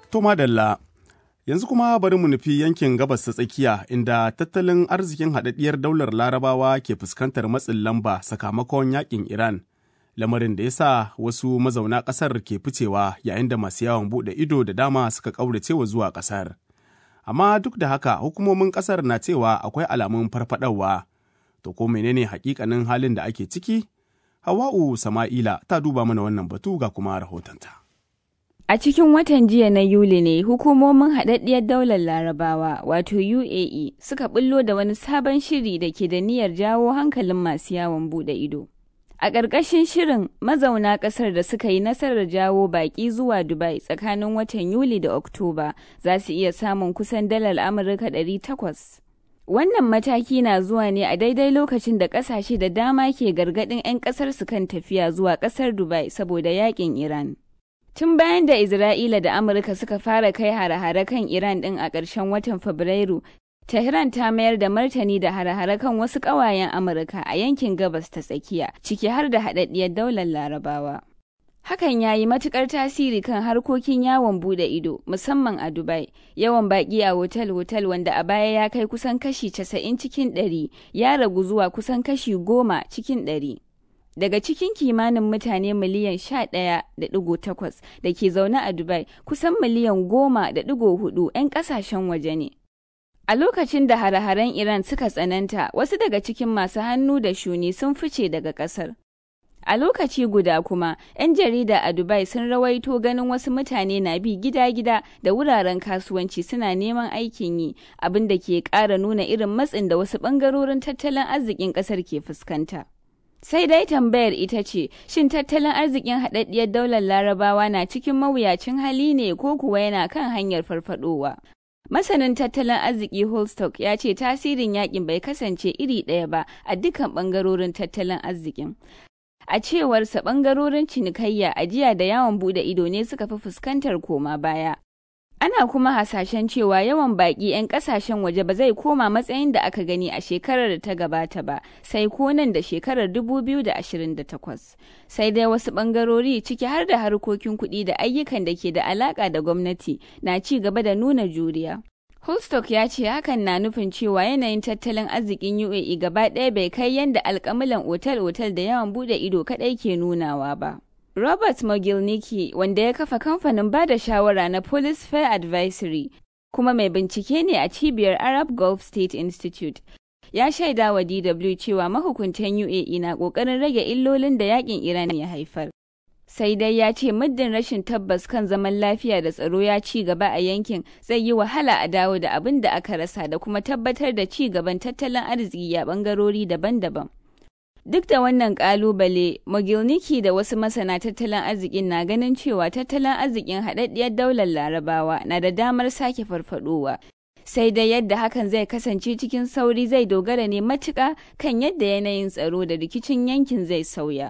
To madalla, yanzu kuma bari mu nufi yankin gabas ta tsakiya inda tattalin arzikin haɗaɗɗiyar daular larabawa ke fuskantar matsin lamba sakamakon yakin Iran. Lamarin da ya sa wasu mazauna ƙasar ke ficewa yayin da masu yawon buɗe ido da dama suka ƙauracewa zuwa ƙasar. Amma duk da haka hukumomin ƙasar na cewa akwai alamun farfaɗawa. To ko menene hakikanin halin da ake ciki? Hawa'u Sama'ila ta duba mana wannan batu ga kuma rahotonta. A cikin watan jiya na Yuli ne hukumomin haɗaɗɗiyar daular larabawa wato UAE suka bullo da wani sabon shiri da ke da niyyar jawo hankalin masu yawon buɗe ido. A ƙarƙashin shirin mazauna ƙasar da suka yi nasarar jawo baƙi zuwa Dubai tsakanin watan Yuli da Oktoba za su iya samun kusan dalar Amurka 800. Wannan mataki na zuwa ne a daidai lokacin da ƙasashe da dama ke gargaɗin 'yan ƙasar su kan tafiya zuwa ƙasar Dubai saboda yaƙin Iran. Tun bayan da Isra'ila da Amurka suka fara kai hare-hare kan Iran ɗin a ƙarshen watan Fabrairu, Tehran ta mayar da martani da hare-hare kan wasu ƙawayen Amurka a yankin gabas ta tsakiya, ciki har da haɗaɗɗiyar daular Larabawa. Hakan ya yi matuƙar tasiri kan harkokin yawon buɗe ido, musamman a Dubai. Yawan baƙi a hotel-hotel wanda a baya ya kai kusan kashi casa'in cikin ɗari, ya ragu zuwa kusan kashi goma cikin ɗari. daga cikin kimanin mutane miliyan sha ɗaya da ɗigo takwas da ke zaune a Dubai kusan miliyan goma da ɗigo hudu 'yan ƙasashen waje ne. A lokacin da hare-haren Iran suka tsananta, wasu daga cikin masu hannu da shuni sun fice daga ƙasar. A lokaci guda kuma, 'yan jarida a Dubai sun rawaito ganin wasu mutane na bi gida-gida da wuraren kasuwanci suna neman aikin yi, abin da ke ƙara nuna irin matsin da wasu ɓangarorin tattalin arzikin ƙasar ke fuskanta. Sai dai tambayar ita ce, shin tattalin arzikin haɗaɗɗiyar daular larabawa na cikin mawuyacin hali ne ko kuwa yana kan hanyar farfadowa? Masanin tattalin arziki Holstock ya ce tasirin yakin bai kasance iri ɗaya ba a dukkan ɓangarorin tattalin arzikin. A cewarsa ɓangarorin cinikayya, ajiya da yawon buɗe ido ne suka fi fuskantar koma baya. Ana kuma hasashen cewa yawan baƙi 'yan ƙasashen waje ba zai koma matsayin da aka gani a shekarar da ta gabata ba, sai ko nan da shekarar 2028. Sai dai wasu ɓangarori ciki har da harkokin kuɗi da ayyukan da ke da alaƙa da gwamnati na ci gaba da nuna juriya. Holstock ya ce hakan na nufin cewa yanayin tattalin arzikin UAE gaba ɗaya bai kai yadda alƙamilan otal-otal da yawan buɗe ido kaɗai ke nunawa ba. Robert Mogilniki wanda ya kafa kamfanin ba da shawara na Police Fair Advisory kuma mai bincike ne a cibiyar Arab Gulf State Institute. Ya shaida wa DW cewa mahukuntan UAE na ƙoƙarin rage illolin da yakin Iran ya haifar. Sai dai ya ce muddin rashin tabbas kan zaman lafiya da tsaro ya ci gaba a yankin zai yi wahala a dawo da abin da aka rasa da kuma tabbatar da ci gaban tattalin arziki a ɓangarori daban-daban. Duk da wannan kalubale, Mogilniki da wasu masana tattalin arzikin na ganin cewa tattalin arzikin haɗaɗɗiyar daular larabawa na da damar sake farfadowa. Sai dai yadda hakan zai kasance cikin sauri zai dogara ne matuƙa kan yadda yanayin tsaro da rikicin yankin zai sauya.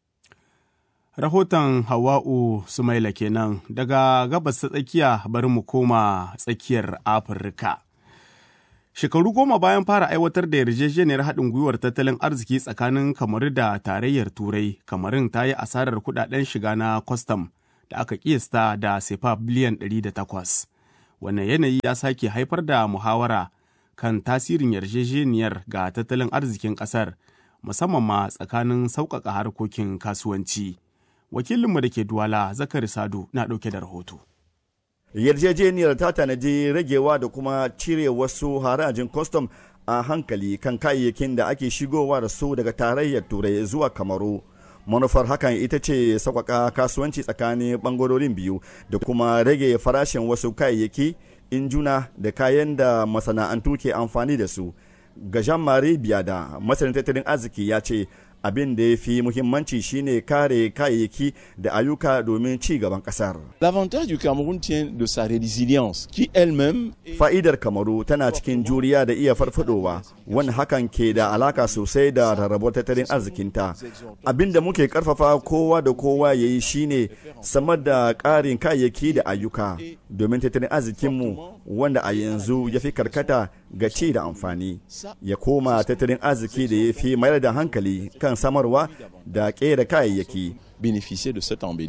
Rahoton Hawa'u Sumaila kenan daga gabas ta tsakiya bari mu koma tsakiyar Afirka. Shekaru goma bayan fara aiwatar da yarjejeniyar haɗin gwiwar tattalin arziki tsakanin kamaru da tarayyar Turai, kamarin ta yi asarar kuɗaɗen shiga na kwastam da aka kiyasta da sefa biliyan 108. Wannan yanayi ya sake haifar da muhawara kan tasirin yarjejeniyar ga tattalin arzikin ƙasar, musamman ma tsakanin sauƙaƙa harkokin kasuwanci. Wakilinmu da ke Duwala, Zakari Sadu, na ɗauke da rahoto. yarjejeniyar ta tanadi ragewa da kuma cire wasu harajin kwastam a hankali kan kayayyakin da ake shigowa da su daga tarayyar turai zuwa kamaru manufar hakan ita ce sauƙaƙa kasuwanci tsakanin ɓangarorin biyu da kuma rage farashin wasu kayayyaki injuna da kayan da masana'antu ke amfani da su ga jean-marie biada masanin tattalin arziki ya ce abin da ya fi muhimmanci shine kare kayayyaki da ayyuka domin ci gaban kasar. L'avantage du Cameroun tient de sa résilience qui elle-même Fa'idar Kamaru tana cikin juriya da iya farfadowa, wani hakan ke da alaka sosai da rarrabuwar tattalin arzikinta. Abin da muke karfafa kowa da kowa ya yi shine samar da ƙarin kayayyaki da ayyuka domin tattalin arzikinmu wanda a yanzu ya fi karkata ga ci da amfani ya koma tattalin arziki da ya fi mayar da hankali kan samarwa da ƙera kayayyaki. bénéficier de cet embelli-là.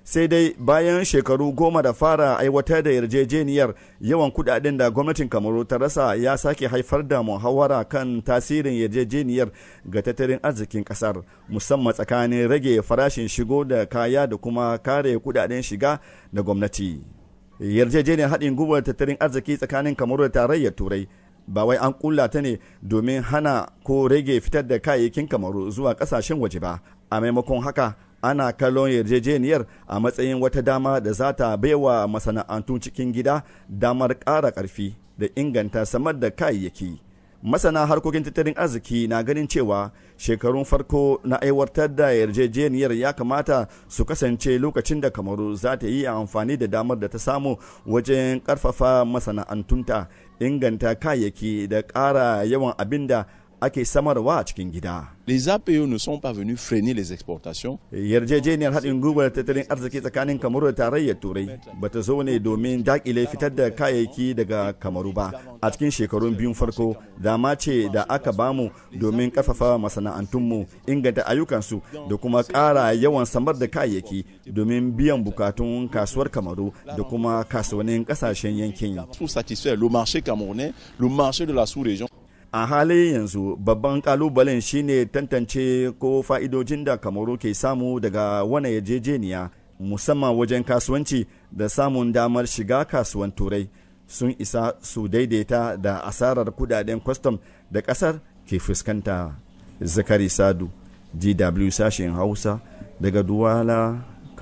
sai dai bayan shekaru goma da fara aiwatar da yarjejeniyar yawan kudaden da gwamnatin kamaru ta rasa ya sake haifar da muhawara kan tasirin yarjejeniyar ga tattalin arzikin kasar musamman tsakanin rage farashin shigo da kaya da kuma kare kudaden shiga da gwamnati yarjejeniyar haɗin gwiwar tattalin arziki tsakanin kamaru da tarayyar turai ba wai an kulla ta ne domin hana ko rage fitar da kayayyakin kamaru zuwa kasashen waje ba a maimakon haka ana kallon yarjejeniyar a matsayin wata dama da za ta baiwa masana'antun cikin gida damar ƙara ƙarfi da inganta samar da kayayyaki masana harkokin tattalin arziki na ganin cewa shekarun farko na aiwatar da yarjejeniyar ya kamata su kasance lokacin da kamaru za ta yi amfani da damar da ta samu wajen karfafa masana'antunta inganta kayayyaki da ƙara yawan abin da ake samarwa a cikin gida. Les APE ne sont pas venus freiner les exportations. Yarjejeniyar haɗin gwiwar tattalin arziki tsakanin Kamaru da tarayyar Turai ba ta zo ne domin dakile fitar da kayayyaki daga Kamaru ba. A cikin shekarun biyun farko, dama ce da aka bamu domin ƙarfafa masana'antunmu, inganta ayyukansu da kuma ƙara yawan samar da kayayyaki domin biyan bukatun kasuwar Kamaru da kuma kasuwannin ƙasashen yankin. Pour satisfaire le marché camerounais, le marché de la sous-région. a halin yanzu babban kalubalen shine tantance ko fa'idojin da kamaru ke samu daga wani yarjejeniya musamman wajen kasuwanci da samun damar shiga kasuwan turai sun isa su daidaita da asarar kudaden kwastam da kasar ke fuskanta zakari sadu gw sashen hausa daga duwala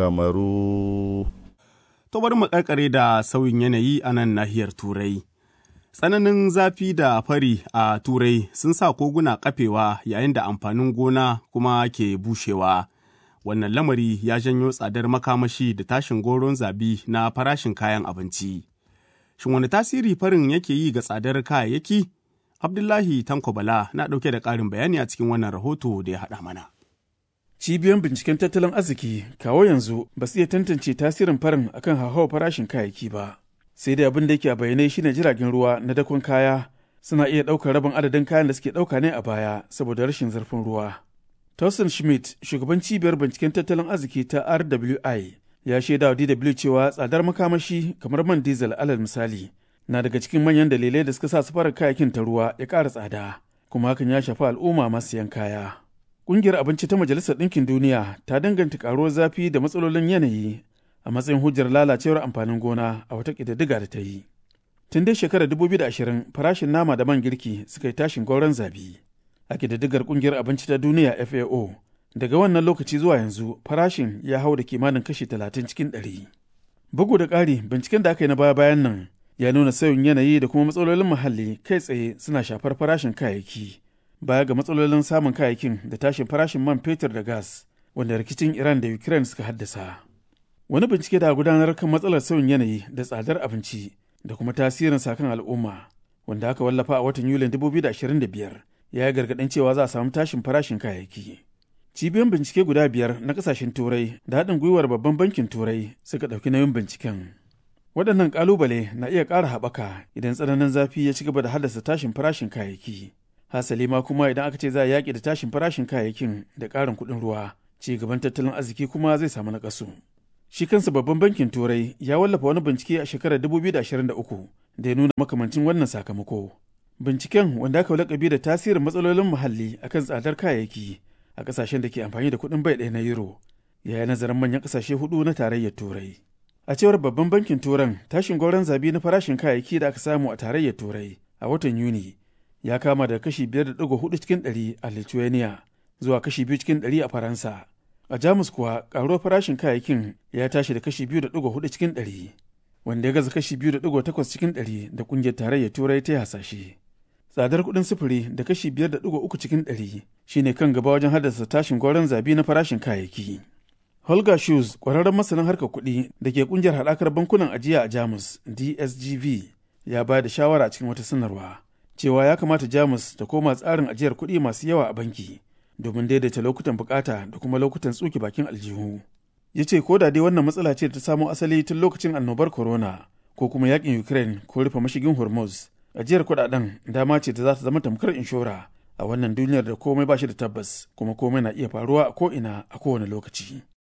kamaru to bari mu karkare da sauyin yanayi a nan nahiyar turai Tsananin zafi da fari a Turai sun sa koguna kafewa yayin da amfanin gona kuma ke bushewa. Wannan lamari ya janyo tsadar makamashi da tashin goron zabi na farashin kayan abinci. Shin wani tasiri farin yake yi ga tsadar kayayyaki? Abdullahi Tanko Bala na ɗauke da ƙarin bayani a cikin wannan rahoto da ya haɗa mana. Cibiyoyin binciken tattalin arziki kawo yanzu ba su iya tantance tasirin farin akan hauhawar farashin kayayyaki ba. sai dai abin da yake a bayyane shine jiragen ruwa na dakon kaya suna iya ɗaukar rabin adadin kayan da suke ɗauka ne a baya saboda rashin zurfin ruwa. Tausen Schmidt, shugaban cibiyar binciken tattalin arziki ta RWI, ya shaida wa DW cewa tsadar makamashi kamar man diesel alal misali na daga cikin manyan dalilai da suka sa safarar kayakin ta ruwa ya ƙara tsada, kuma hakan ya shafi al'umma masu yan kaya. Ƙungiyar abinci ta Majalisar Ɗinkin Duniya ta danganta ƙaruwar zafi da matsalolin yanayi a matsayin hujjar lalacewar amfanin gona a wata ƙididdiga da ta yi. Tun dai shekarar 2020 farashin nama da man girki suka yi tashin gauran zabi. A ƙididdigar ƙungiyar abinci ta duniya FAO, daga wannan lokaci zuwa yanzu farashin ya hau da kimanin kashi 30 cikin 100. Bugu da ƙari, binciken da aka yi na baya-bayan nan ya nuna sauyin yanayi da kuma matsalolin muhalli kai tsaye suna shafar farashin kayayyaki. Baya ga matsalolin samun kayayyakin da tashin farashin man fetur da gas, wanda rikicin Iran da Ukraine suka haddasa. Wani bincike da gudanar kan matsalar sauyin yanayi da tsadar abinci da kuma tasirin sakan al'umma wanda aka wallafa a watan Yulin 2025 ya yi gargaɗin cewa za a samu tashin farashin kayayyaki. Cibiyoyin bincike guda biyar na ƙasashen Turai da haɗin gwiwar babban bankin Turai suka ɗauki nauyin binciken. Waɗannan ƙalubale na iya ƙara haɓaka idan tsananin zafi ya ci gaba da haddasa tashin farashin kayayyaki. Hasali ma kuma idan aka ce za a yaƙi da tashin farashin kayayyakin da ƙarin kuɗin ruwa, ci gaban tattalin arziki kuma zai samu naƙasu. Shi kansa babban bankin Turai ya wallafa wani bincike a shekarar 2023 da ya nuna makamancin wannan sakamako. Binciken wanda aka lakabi da tasirin matsalolin muhalli akan tsadar kayayyaki a kasashen da ke amfani da kuɗin bai ɗaya na euro ya yi nazarin manyan kasashe hudu na tarayyar Turai. A cewar babban bankin Turan tashin gauran zabi na farashin kayayyaki da aka samu a tarayyar Turai a watan Yuni ya kama daga kashi 5.4 cikin 100 a Lithuania zuwa kashi 2 cikin 100 a Faransa. A Jamus kuwa karuwar farashin kayayyakin ya tashi da kashi 2.4 cikin 100 wanda ya gaza kashi 2.8 cikin 100 da kungiyar tarayyar Turai ta hasashe. Tsadar kuɗin sufuri da kashi 5.3 cikin 100 shine kan gaba wajen haddasa tashin gauran zabi na farashin kayayyaki. Holger Schulz, ƙwararren masanin harkar kuɗi da ke ƙungiyar haɗakar bankunan ajiya a Jamus, DSGV, ya ba da shawara cikin wata sanarwa cewa ya kamata Jamus ta koma tsarin ajiyar kuɗi masu yawa a banki domin daidaita lokutan bukata da kuma lokutan tsuke bakin aljihu. Ya ce ko da dai wannan matsala ce da ta samo asali tun lokacin annobar corona ko kuma yakin Ukraine ko rufe mashigin Hormuz, ajiyar kuɗaɗen dama ce da za ta zama tamkar inshora a wannan duniyar da komai ba shi da tabbas kuma komai na iya faruwa a ko'ina a kowane lokaci.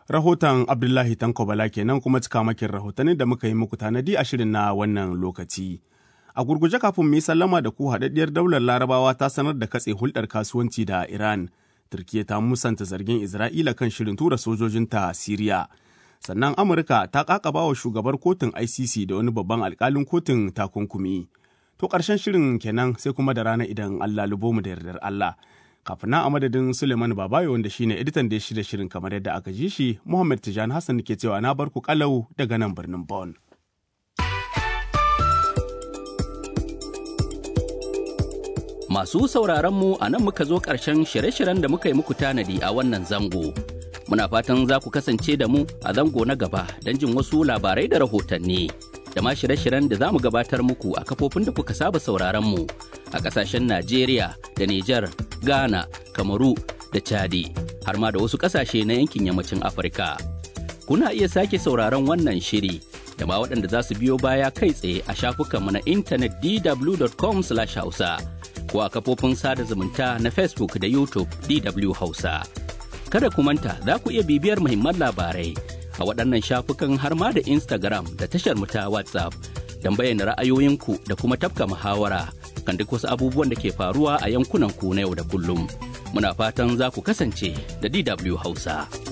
Rahoton Abdullahi Tanko Bala kenan kuma cikamakin rahotannin da muka yi muku tanadi a shirin na wannan lokaci. A gurguje kafin mu yi sallama da ku haɗaɗɗiyar daular Larabawa ta sanar da katse hulɗar kasuwanci da Iran. Turkiyya ta musanta zargin Isra'ila kan shirin tura sojojinta Siriya. Sannan Amurka ta ƙaƙaba wa shugabar kotun ICC da wani babban alƙalin kotun takunkumi. To ƙarshen shirin kenan sai kuma da rana idan Allah lubo mu da yardar Allah. Kafin nan a madadin Suleiman Babayo wanda shine editan da ya shirya shirin kamar yadda aka ji shi, Muhammad Tijani Hassan ke cewa na bar ku kalau daga nan birnin Bon. Masu sauraron mu a nan muka zo ƙarshen shirye-shiryen da muka yi muku tanadi a wannan zango. Muna fatan za ku kasance da mu a zango na gaba don jin wasu labarai da rahotanni. Da ma shirye-shiryen da za mu gabatar muku a kafofin da kuka saba sauraron mu a ƙasashen Najeriya da Nijar, Ghana, Kamaru da Chadi, har ma da wasu ƙasashe na yankin yammacin Afirka. Kuna iya sake sauraron wannan shiri da ma waɗanda za su biyo baya kai tsaye a shafukanmu na intanet dw.com/hausa. ko a kafofin sada zumunta na Facebook da YouTube DW Hausa. Kada ku manta za ku iya bibiyar muhimman labarai a waɗannan shafukan har ma da Instagram da tashar ta WhatsApp don bayyana ra'ayoyinku da kuma tafka muhawara kan duk wasu abubuwan da ke faruwa a yankunan ku na yau da kullum. Muna fatan za ku kasance da DW Hausa.